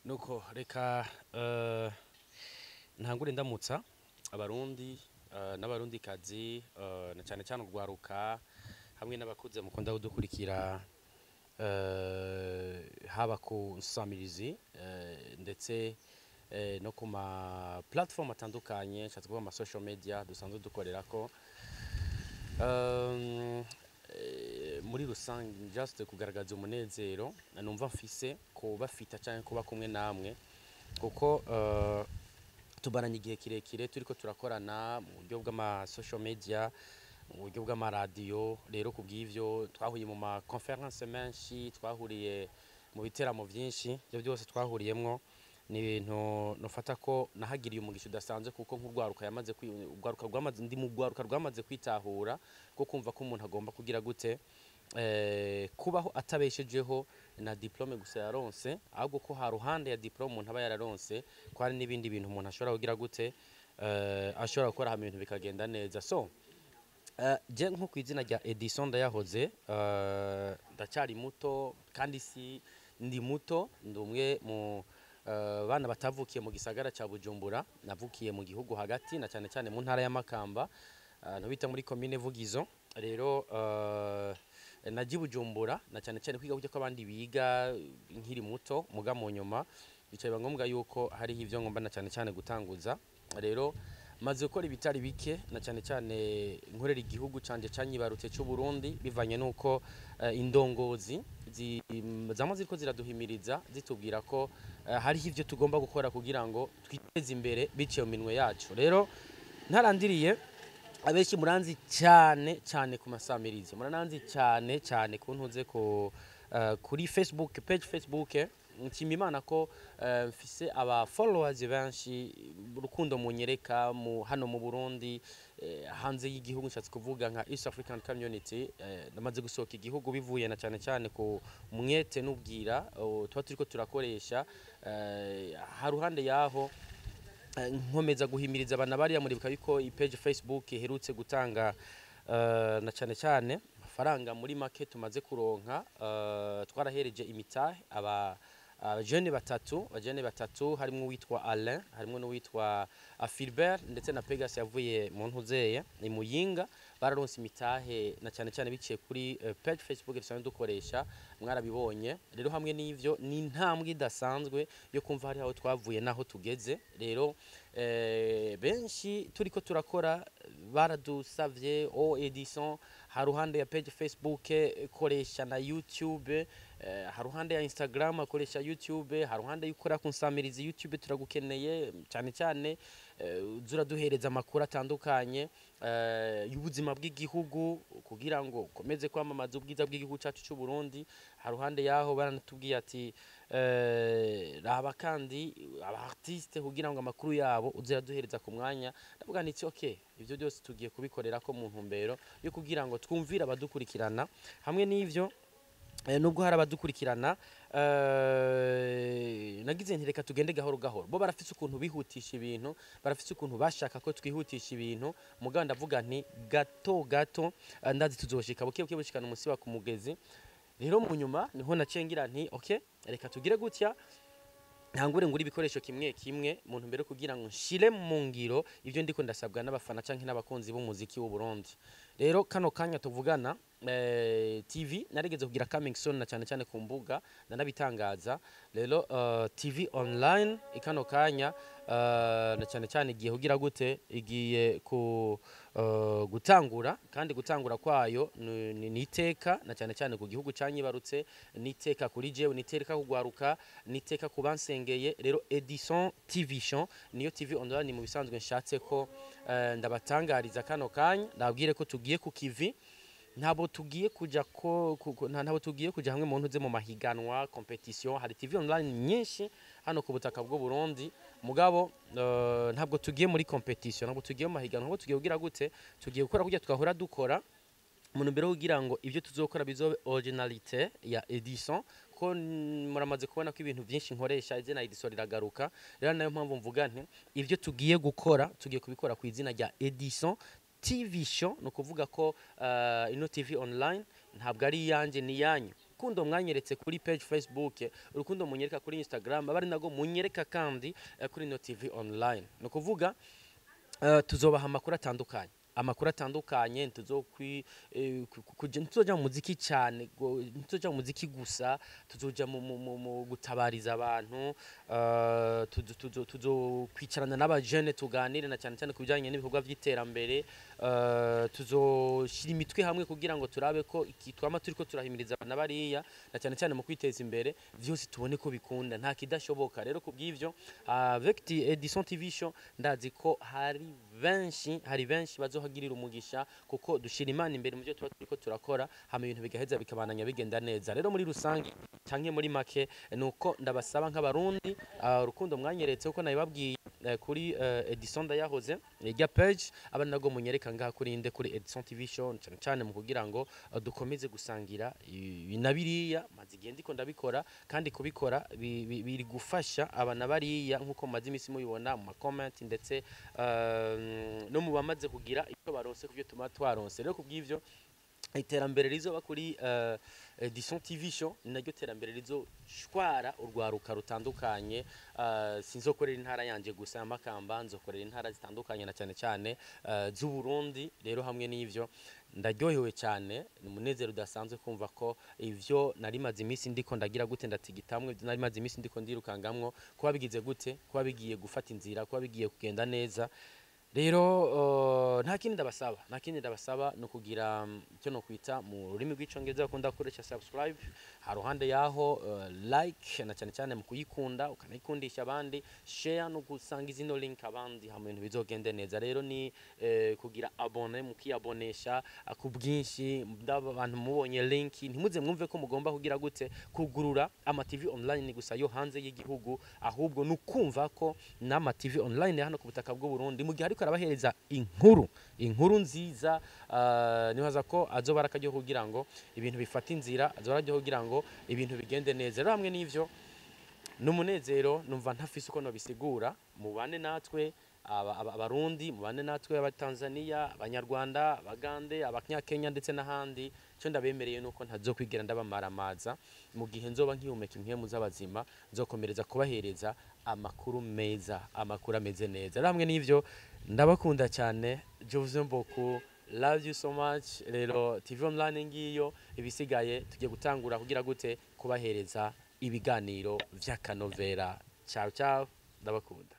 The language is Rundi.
nuko reka eh, ntangure ndamutsa abarundi eh, n'abarundikazi eh, na cyane cyane urwaruka hamwe n'abakuze mukunda kudukurikira eh, haba ku nsamirizi eh, ndetse eh, no ku ma platform atandukanye nshatse kuvuga ama social media dusanzwe dukorerako Um, eh, muri rusange just kugaragaza umunezero numva mfise kubafita cyangwa kuba kumwe namwe kuko eh, tubaranye igihe kirekire turiko turakorana mu buryo bw'ama social media mu buryo bw'amaradiyo rero ku bw'ivyo twahuye mu ma conference menshi twahuriye mu biteramo byinshi ibyo byose twahuriyemwo ni ibintu nufata ko nahagiriye umugisha udasanzwe kuko nk'urwaruka yamaze kwi- urwaruka rwamaze ndi mu rwaruka rwamaze kwitahura ko kumva ko umuntu agomba kugira gute eh, kubaho atabeshejeho na diplome gusa yaronse ahubwo ko ha ruhande ya diplome umuntu aba yararonse ko hari n'ibindi bintu umuntu ashobora kugira gute eh, ashobora gukora hama ibintu bikagenda neza so Uh, je nko ku izina rya Edison ndayahoze uh, ndacyari muto kandi si ndi muto ndi umwe mu uh, bana batavukiye mu gisagara cya Bujumbura navukiye mu gihugu hagati na cyane cyane mu ntara ya Makamba uh, no bita muri commune Vugizo rero uh, naji Bujumbura na cyane cyane kwiga kujya ko abandi biga nkiri muto muga mu nyuma bicaye ngombwa yuko hari ivyo ngomba na cyane cyane gutanguza rero maze gukora ibitari bike na cyane cyane nkorera igihugu canje canyibarutse cy'u Burundi bivanye nuko uh, indongozi zi- zama ziriko ziraduhimiriza zitubwira ko uh, hariho ivyo tugomba gukora kugira ngo twiteze imbere biciye mu minwe yacu rero ntarandiriye abenshi muranzi cyane cyane ku masamirizi murananzi cyane cyane ku ntuze ku uh, kuri Facebook page Facebook nshima imana ko eh, mfise aba followers benshi urukundo munyereka mu hano mu Burundi eh, hanze y'igihugu nshatse kuvuga nka East African Community eh, namaze gusohoka igihugu bivuye na cyane cyane ku mwete n'ubwira oh, tuba turiko turakoresha eh, haruhande yaho Eh, nkomeza guhimiriza abana bariya muribuka yuko ipage Facebook iherutse gutanga eh, na cyane cyane amafaranga muri make tumaze kuronka eh, twarahereje imitahe aba abajene batatu abajene batatu harimo uwitwa Alain harimo n'uwitwa ah, Philbert ndetse na Pegas yavuye mu ntuzeye ni muyinga bararonse imitahe na cyane cyane biciye kuri eh, page Facebook dusanzwe dukoresha mwarabibonye rero hamwe n'ivyo ni intambwe idasanzwe yo kumva hari aho twavuye naho tugeze rero eh, benshi turiko turakora baradusavye o Edison haruhande ya page Facebook eh, koresha na YouTube eh, haruhande ya Instagram akoresha YouTube haruhande y'ukora ku nsamirizi YouTube turagukeneye cyane cyane eh, uza uraduhereza amakuru atandukanye eh, y'ubuzima bw'igihugu kugira ngo ukomeze kwamamaza ubwiza bw'igihugu cyacu cy'u Burundi haruhande yaho baranatubwiye ati eh, raba kandi aba artiste kugira ngo amakuru yabo uze uraduhereza ku mwanya ndavuga nti okay ivyo byose tugiye kubikorera ko mu ntumbero yo kugira ngo twumvire abadukurikirana hamwe n'ivyo Eh, nubwo hari abadukurikirana eh, nagize nti reka tugende gahoro gahoro bo barafise ukuntu bihutisha ibintu barafise ukuntu bashaka ko twihutisha ibintu mugabo ndavuga nti gato gato eh, ndazi tuzoshika buke buke bushikana umusi wa ku mugezi rero mu nyuma niho naciye ngira nti okay reka tugire gutya ntangure ngura ibikoresho kimwe kimwe mu ntumbero yo kugira ngo nshire mu ngiro ibyo ndiko ndasabwa n'abafana canke n'abakunzi b'umuziki w'u Burundi rero kano kanya tuvugana eh, TV narigeze kugira coming soon na cyane cyane ku mbuga nanabitangaza rero uh, TV online ikano kanya uh, na cyane cyane igiye kugira gute igiye ku uh, gutangura kandi gutangura kwayo ni ni- ni iteka na cyane cyane ku gihugu canyibarutse ni iteka kuri jewe ni iteka kugwaruka ni iteka ku bansengeye rero Edison TV show niyo TV online mu bisanzwe nshatse ko eh, ndabatangariza kano kanya ndabwire ko tugiye ku kivi ntabwo tugiye kuja ko ku- ku- nta- ntabwo tugiye kuja hamwe mu ntuze mu mahiganwa competition hari TV online nyinshi hano ku butaka bw'u Burundi mugabo eh, ntabwo tugiye muri competition ntabwo tugiye mu mahiganwa ahubwo tugiye kugira gute tugiye gukora kujya twahora dukora mu ntumbero yo kugira ngo ibyo tuzokora bizobe originalite ya Edison ko n- muramaze kubona ko ibintu byinshi nkoresha izina Edison riragaruka rero nayo mpamvu mvuga nti ibyo tugiye gukora tugiye kubikora ku izina rya Edison TV show ni ukuvuga ko uh, ino TV online ntabwo ari iyanjye ni iyanyu urukundo mwanyeretse kuri page facebook urukundo munyereka kuri instagram abari nago munyereka kandi eh, kuri no tv online ni ukuvuga eh, tuzobaha amakuru atandukanye amakuru atandukanye ntituzokwi eh, ku- ku- kuja- ntituzoja mu muziki cyane go- ntituzoja mu muziki gusa tuzoja mu, mu, mu, mu gutabariza abantu eh, tuzo- tuzo- tuzokwicarana n'abajene tuganire na cyane cyane ku bijyanye n'ibikorwa by'iterambere eh, tuzoshyira imitwe hamwe kugira ngo turabe ko iki twama turiko turahimiriza abana bariya na cyane cyane mu kwiteza imbere vyose tubone ko bikunda nta kidashoboka rero ku bw'ivyo avec ti- Edison TV show ndazi ko hari benshi hari benshi bazohagirira umugisha kuko dushira imana imbere mu byo tuba turiko turakora hama ibintu bigaheza bikabananya bigenda neza rero muri rusange canke muri make nuko ndabasaba nk'abarundi ah, urukundo mwanyeretse uko nabibabwiye eh, kuri eh, Edison ndayahoze irya page abana nago munyereka ngaha kuri inde kuri Edison TV show cyane cyane mu kugira ngo eh, dukomeze gusangira ibi na biriya maze igihe ndiko ndabikora kandi kubikora bi- bi- biri gufasha abana bariya nk'uko mumaze iminsi mubibona mu makomenti ndetse eh, no mu bamaze kugira icyo baronse ku byo tuma twaronse rero ku bw'ivyo iterambere rizoba kuri uh, Edison TV show ni naryo terambere rizoshwara urwaruka rutandukanye uh, sinzokorera intara yanje gusa amakamba nzokorera intara zitandukanye na cyane cyane uh, z'u Burundi rero hamwe n'ivyo ndaryohewe cyane ni umunezero udasanzwe kumva ko ivyo nari maze iminsi ndiko ndagira gute ndatigitamwe ivyo nari maze iminsi ndiko ndirukangamwo kuba bigize gute kuba bigiye gufata inzira kuba bigiye kugenda neza rero uh, nta kindi ndabasaba nta kindi ndabasaba ni ukugira mm, icyo no kwita mu rurimi rw'icyongereza bakunda gukoresha subscribe ha ruhande yaho uh, like na cyane cyane mu kuyikunda ukanayikundisha abandi share no gusangiza ino link abandi hama ibintu bizogende neza rero ni eh, kugira abone mukiyabonesha ah, ku bwinshi ndaba abantu mubonye link ntimuze mwumve ko mugomba kugira gute kugurura ama TV online gusa yo hanze y'igihugu ahubwo ni ukumva ko n'ama TV online ya hano ku butaka bw'u Burundi mu gihe ariko arabahereza inkuru inkuru nziza uh, nibaza ko azoba arakajyo kugira ngo ibintu bifata inzira azoba arakajyo kugira ngo ibintu bigende neza rero hamwe n'ivyo n'umunezero numva ntafise uko nobisigura mubane natwe aba- aba- abarundi mubane natwe abatanzania abanyarwanda abagande abanyakenya ndetse n'ahandi icyo ndabemereye nuko ntazokwigera ndabamaramaza mu gihe nzoba nkihumeka impwemu z'abazima nzokomereza kubahereza amakuru meza amakuru ameze neza rero hamwe n'ivyo ndabakunda cyane je vous aime beaucoup love you so much rero tv online ngiyo ibisigaye tugiye gutangura kugira gute kubahereza ibiganiro vy'akanovera ciao ciao ndabakunda